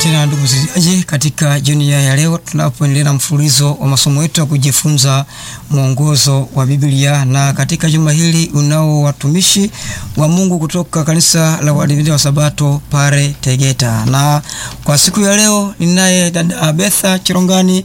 tena ndugu msikilizaji, katika jioni ya leo tunapoendelea na mfululizo wa masomo yetu ya kujifunza mwongozo wa Biblia, na katika juma hili unao watumishi wa Mungu kutoka kanisa la Waadventista wa Sabato pale Tegeta, na kwa siku ya leo ninaye dada Betha Chirongani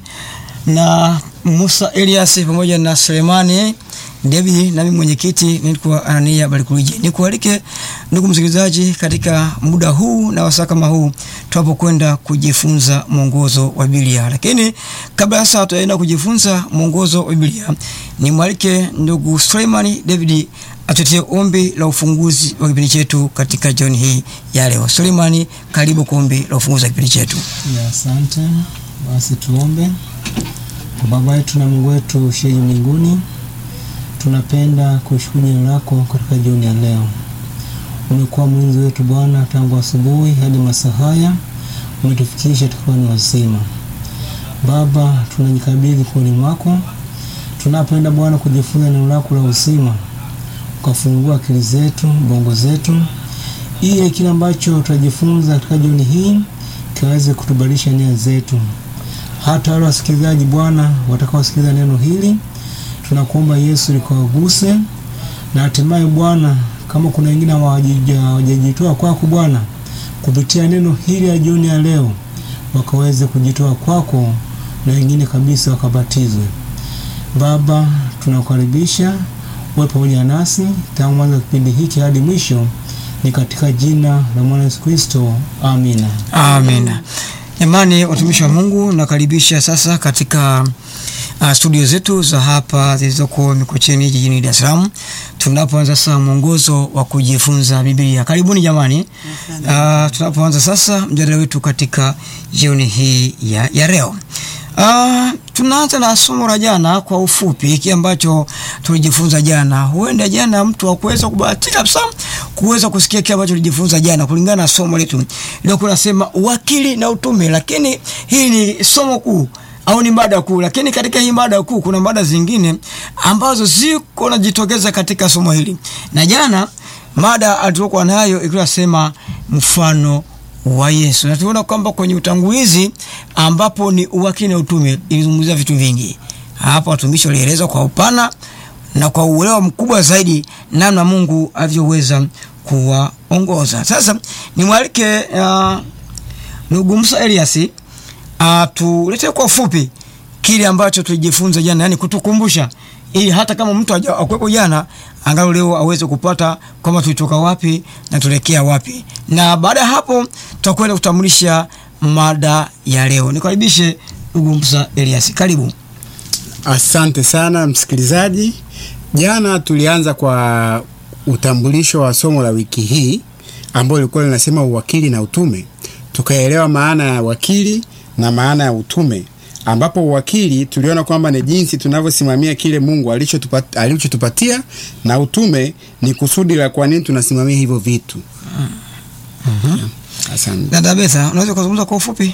na Musa Elias pamoja na Selemani David nami mwenyekiti nilikuwa Anania Barikulije. Nikualike ndugu msikilizaji, katika muda huu na wasaa kama huu tunapokwenda kujifunza mwongozo wa Biblia. Lakini kabla sasa tutaenda kujifunza mwongozo wa Biblia, nimwalike ndugu Suleimani David atutie ombi la ufunguzi wa kipindi chetu katika jioni hii ya leo. Suleimani, karibu kwa ombi la ufunguzi wa kipindi chetu. Ya, asante. Basi tuombe. Kwa Baba yetu na Mungu wetu ushie mbinguni, tunapenda kushukuru jina lako katika jioni ya leo. Umekuwa mlinzi wetu Bwana tangu asubuhi hadi masaa haya, umetufikisha tukiwa ni wazima. Baba, tunajikabidhi kuoni mwako, tunapoenda Bwana kujifunza neno lako la uzima, ukafungua akili zetu, bongo zetu, ili kile ambacho tutajifunza katika jioni hii kiweze kutubadilisha nia zetu. Hata wale wasikilizaji Bwana watakaosikiliza neno hili tunakuomba Yesu likawaguse na hatimaye Bwana, kama kuna wengine hawajajitoa kwako Bwana, kupitia neno hili ya jioni ya leo wakaweze kujitoa kwako na wengine kabisa wakabatizwe. Baba, tunakukaribisha uwe pamoja nasi tangu mwanzo wa kipindi hiki hadi mwisho, ni katika jina la mwana Yesu Kristo, amina. Amina. Jamani, watumishi wa Mungu, nakaribisha sasa katika uh, studio zetu za hapa zilizoko Mikocheni jijini Dar es Salaam, tunapoanza sasa mwongozo wa kujifunza Biblia. Karibuni jamani. Uh, tunapoanza sasa mjadala wetu katika jioni hii ya, ya leo. Uh, tunaanza na somo la jana kwa ufupi, hiki ambacho tulijifunza jana. Huenda jana mtu hakuweza kubahatika kabisa kuweza kusikia kile ambacho tulijifunza jana, kulingana na somo letu leo kunasema uwakili na utume, lakini hii ni somo kuu au ni mada kuu, lakini katika hii mada kuu kuna mada zingine ambazo ziko najitokeza katika somo hili, na jana mada alitokuwa nayo ikiwa sema mfano wa Yesu, na tunaona kwamba kwenye utangulizi ambapo ni uwakili na utume ilizungumzia vitu vingi. Hapa watumishi walieleza kwa upana na kwa uelewa mkubwa zaidi namna Mungu alivyoweza kuwaongoza. Sasa nimwalike uh, ndugu Musa Elias atuletee kwa ufupi kile ambacho tulijifunza jana, yani kutukumbusha, ili hata kama mtu akuwepo jana, angalau leo aweze kupata kwamba tulitoka wapi na tuelekea wapi, na baada ya hapo tutakwenda kutambulisha mada ya leo. Nikaribishe ndugu Musa Elias, karibu. Asante sana msikilizaji. Jana tulianza kwa utambulisho wa somo la wiki hii ambalo lilikuwa linasema uwakili na utume. Tukaelewa maana ya wakili na maana ya utume, ambapo uwakili tuliona kwamba ni jinsi tunavyosimamia kile Mungu alichotupatia, alichotupatia na utume ni kusudi la kwa nini tunasimamia hivyo vitu. Mhm. Asante. Dada Betha, unaweza kuzungumza kwa ufupi?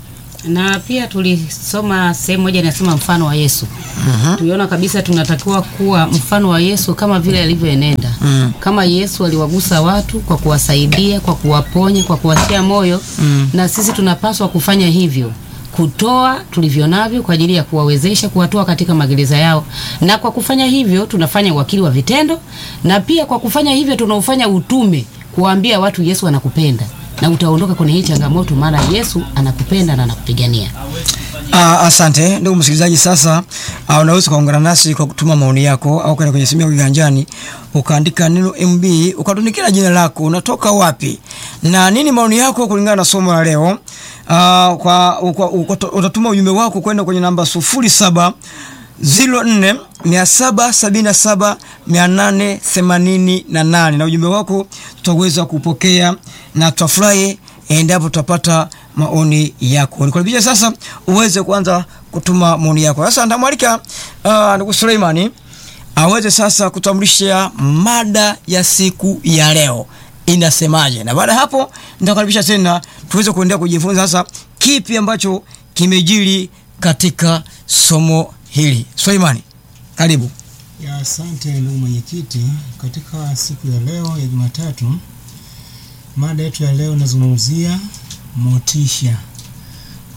na pia tulisoma sehemu moja inasema mfano wa Yesu. Mhm. Tuliona kabisa tunatakiwa kuwa mfano wa Yesu kama vile alivyoenenda. Mm. Kama Yesu aliwagusa watu kwa kuwasaidia, kwa kuwaponya, kwa kuwatia moyo, Mm. na sisi tunapaswa kufanya hivyo kutoa tulivyo navyo kwa ajili ya kuwawezesha kuwatoa katika magereza yao, na kwa kufanya hivyo tunafanya uwakili wa vitendo, na pia kwa kufanya hivyo tunaufanya utume, kuwaambia watu Yesu anakupenda na utaondoka kwenye hii changamoto, maana Yesu anakupenda na anakupigania. Ah, asante ndugu msikilizaji. Sasa ah, unaweza kuungana nasi kwa kutuma maoni yako au kwenda kwenye simu yako kiganjani ukaandika neno MB ukatunikira jina lako, unatoka wapi na nini maoni yako kulingana na somo la leo. Ah, kwa, kwa, kwa, utatuma ujumbe wako kwenda kwenye namba sufuri saba ziro nne mia saba sabini na saba mia nane themanini na nane na ujumbe wako tutaweza kupokea na tutafurahi endapo tutapata maoni yako. Nikaribisha sasa uweze kuanza kutuma maoni yako. Sasa ndamwalika uh, ndugu Suleimani aweze sasa kutambulisha mada ya siku ya leo inasemaje, na baada ya hapo nitakaribisha tena tuweze kuendelea kujifunza sasa kipi ambacho kimejiri katika somo hili. Suleimani, karibu. Ya, asante ndugu mwenyekiti. Katika siku ya leo ya Jumatatu, mada yetu ya leo inazungumzia motisha.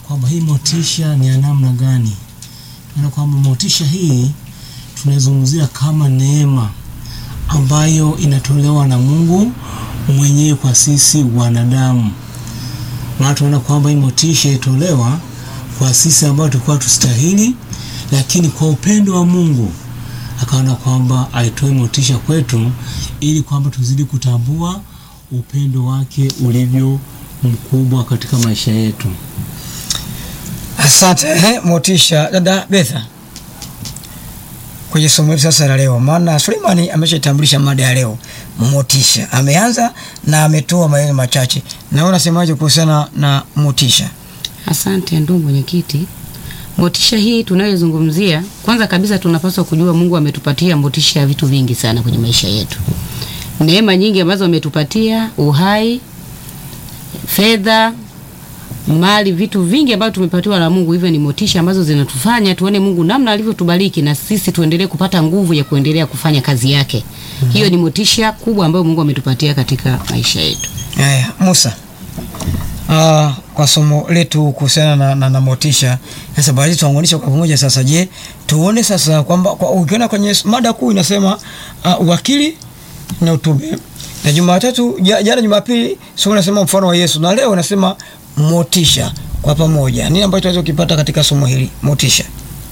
kwamba hii motisha ni ya namna gani. Maana kwamba motisha hii tunaizungumzia kama neema ambayo inatolewa na Mungu mwenyewe kwa sisi wanadamu. Maana tunaona kwamba hii motisha itolewa kwa sisi ambao tulikuwa tustahili, lakini kwa upendo wa Mungu akaona kwamba aitoe motisha kwetu ili kwamba tuzidi kutambua upendo wake ulivyo mkubwa katika maisha yetu. Asante eh, motisha. Dada Betha, kwenye somo letu sasa la leo, maana Suleimani ameshaitambulisha mada ya leo, motisha. Ameanza na ametoa maneno machache, na wewe unasemaje kuhusiana na motisha? Asante ndugu mwenyekiti. Motisha hii tunayozungumzia, kwanza kabisa tunapaswa kujua Mungu ametupatia motisha ya vitu vingi sana kwenye maisha yetu, neema nyingi ambazo ametupatia, uhai, fedha, mali, vitu vingi ambavyo tumepatiwa na Mungu. Hivyo ni motisha ambazo zinatufanya tuone Mungu namna alivyotubariki na sisi tuendelee kupata nguvu ya kuendelea kufanya kazi yake. Hiyo ni motisha kubwa ambayo Mungu ametupatia katika maisha yetu. Haya, Musa. Ah, kwa somo letu kuhusiana na, na, na motisha sasa, baadhi tuanganisha kwa pamoja sasa. Je, tuone sasa kwamba kwa, ukiona kwenye mada kuu inasema uh, uwakili na utume, na Jumatatu ja- jana Jumapili somo nasema mfano wa Yesu, na leo nasema motisha. Kwa pamoja, nini ambacho tunaweza kukipata katika somo hili motisha?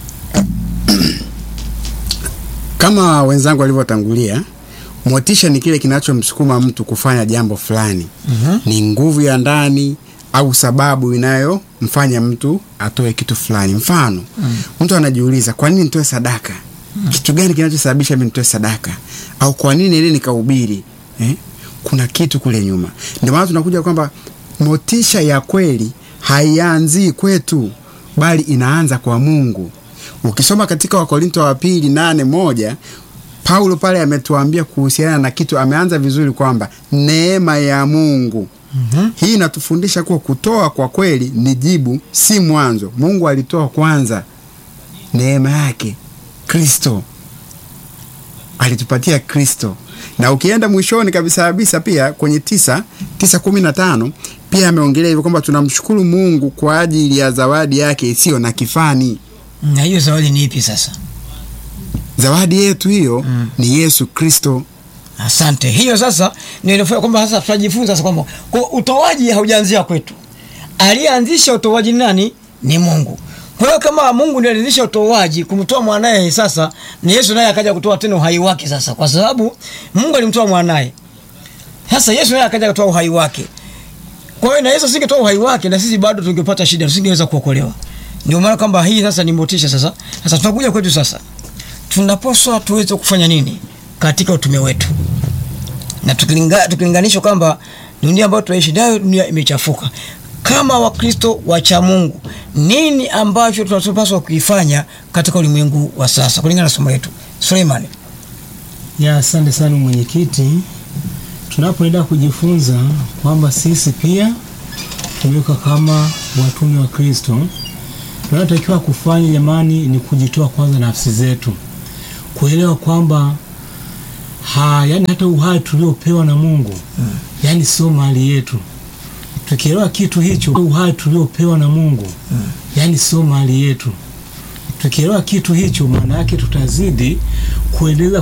Kama wenzangu walivyotangulia, motisha ni kile kinachomsukuma mtu kufanya jambo fulani. Mhm. Ni nguvu ya ndani au sababu inayomfanya mtu atoe kitu fulani. Mfano, mtu anajiuliza kwa nini nitoe sadaka? Kitu gani kinachosababisha mimi nitoe sadaka? Au kwa nini ili nikahubiri? Eh? Kuna kitu kule nyuma. Ndio maana tunakuja kwamba motisha ya kweli haianzii kwetu, bali inaanza kwa Mungu. Ukisoma katika Wakorinto wa pili nane moja Paulo pale ametuambia kuhusiana na kitu, ameanza vizuri kwamba neema ya Mungu. Mhm. Hii inatufundisha kuwa kutoa kwa kweli ni jibu, si mwanzo. Mungu alitoa kwanza neema yake, Kristo alitupatia Kristo, na ukienda mwishoni kabisa kabisa pia kwenye tisa tisa kumi na tano pia ameongelea hivyo kwamba tunamshukuru Mungu kwa ajili ya zawadi yake isiyo na kifani. Na hiyo zawadi ni ipi sasa? Zawadi yetu hiyo Mm. ni Yesu Kristo. Asante. Hiyo sasa ndio inafanya kwamba sasa tunajifunza sasa kwamba kwa utoaji haujaanzia kwetu. Aliyeanzisha utoaji ni nani? Ni Mungu. Kwa hiyo kama Mungu ndiye alianzisha utoaji kumtoa mwanaye, sasa ni Yesu naye akaja kutoa tena uhai wake sasa, kwa sababu Mungu alimtoa mwanaye. Sasa Yesu naye akaja kutoa uhai wake. Kwa hiyo na Yesu asingetoa uhai wake, na sisi bado tungepata shida, tusingeweza kuokolewa. Ndio maana kwamba hii sasa ni motisha sasa. Sasa tunakuja kwetu sasa, tunapaswa tuweze kufanya nini katika utume wetu na tukilinga, tukilinganisha kwamba dunia ambayo tunaishi nayo dunia imechafuka. Kama Wakristo wacha Mungu, nini ambacho tunapaswa kuifanya katika ulimwengu wa sasa kulingana na somo letu? Suleiman. Ya, asante sana mwenyekiti. Tunapoenda kujifunza kwamba sisi pia tumeweka kama watume wa Kristo, tunachotakiwa kufanya jamani, ni kujitoa kwanza nafsi zetu, kuelewa kwamba ha, yani hata uhai tuliopewa na Mungu yani sio mali yetu. Tukielewa kitu hicho, uhai tuliopewa na Mungu yani sio mali yetu. Tukielewa kitu hicho, maana yake tutazidi kuendeleza